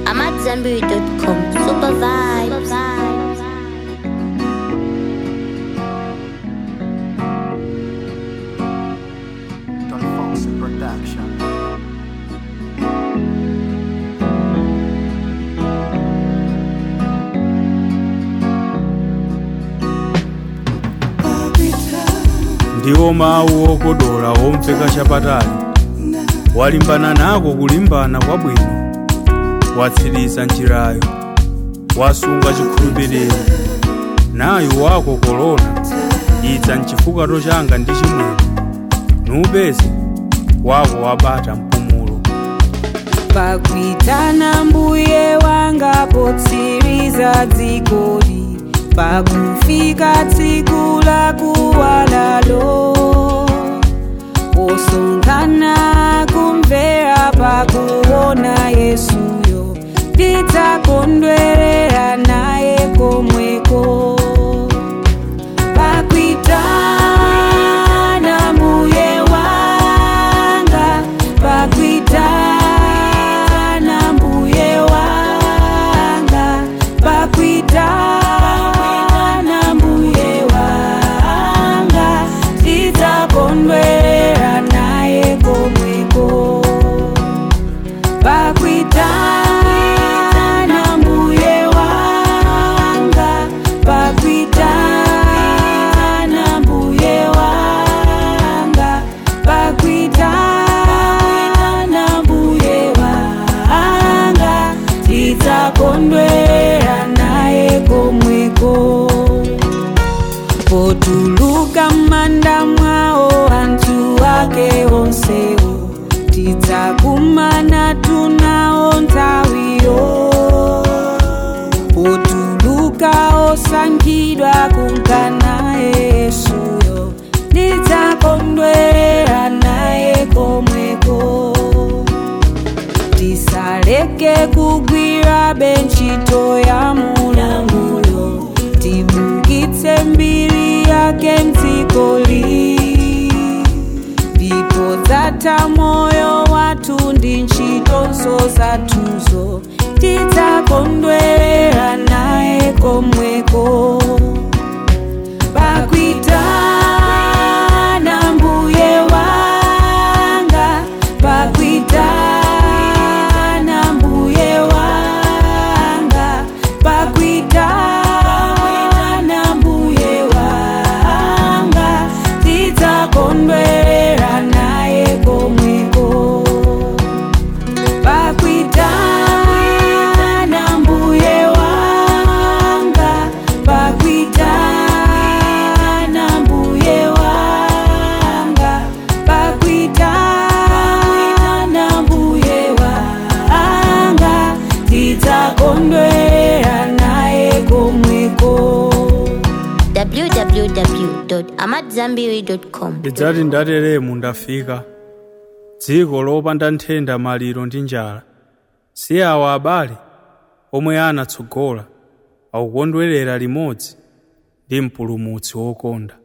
I'm at Zenberry.com. Super vibes. Don Foxy Production. ndiwo mawu okodola omveka chapatali walimbana nako kulimbana kwabwino watsiriza njirayo wasunga chikhulupiriro nayo wakokolola idza mchifukato changa ndi chimwemwe nupeze wako wabata mpumulo pakuitana mbuye wanga potsiriza dzikoli pakufika tsiku la kuwalalo posonkhana kumvera pakuona yesuyo tidzakondwerera naye komweko pakuitana mbuye wanga pakuitana mbuye wanga pakuitana mbuye wanga tidzakondwerera naye komweko pakuitana mbuye wanga pakuitana mbuye wanga pakuitana mbuye wanga tidzakondwera naye komweko potuluka m'manda mwawo anthu ake onsewo tidzakumana tunawo nthawiyo potuluka osankhidwa kunkana yesuyo tidzakondwera naye komweko tisaleke kugwira ntchito ya mulunguyo tibukitse mbiri yake mdzikoli ndipo dzatha moyo wathu ndi ntchitonso zathuzo tidzakondwerera naye komweko pakuitana mbuye wanga pakuitana mbuye wanga pakuitana mbuye wanga tidzakondwerera naye komweko pakuitana mbuye wanga pakuitana mbuye wanga pakuitana mbuye wanga tidzakondwera naye komweko www.amatzambiri.com. ndidzati ndateremu ndafika dziko lopanda nthenda maliro ndi njala si awa abale omwe anatsogola akukondwerera limodzi ndi mpulumutsi wokonda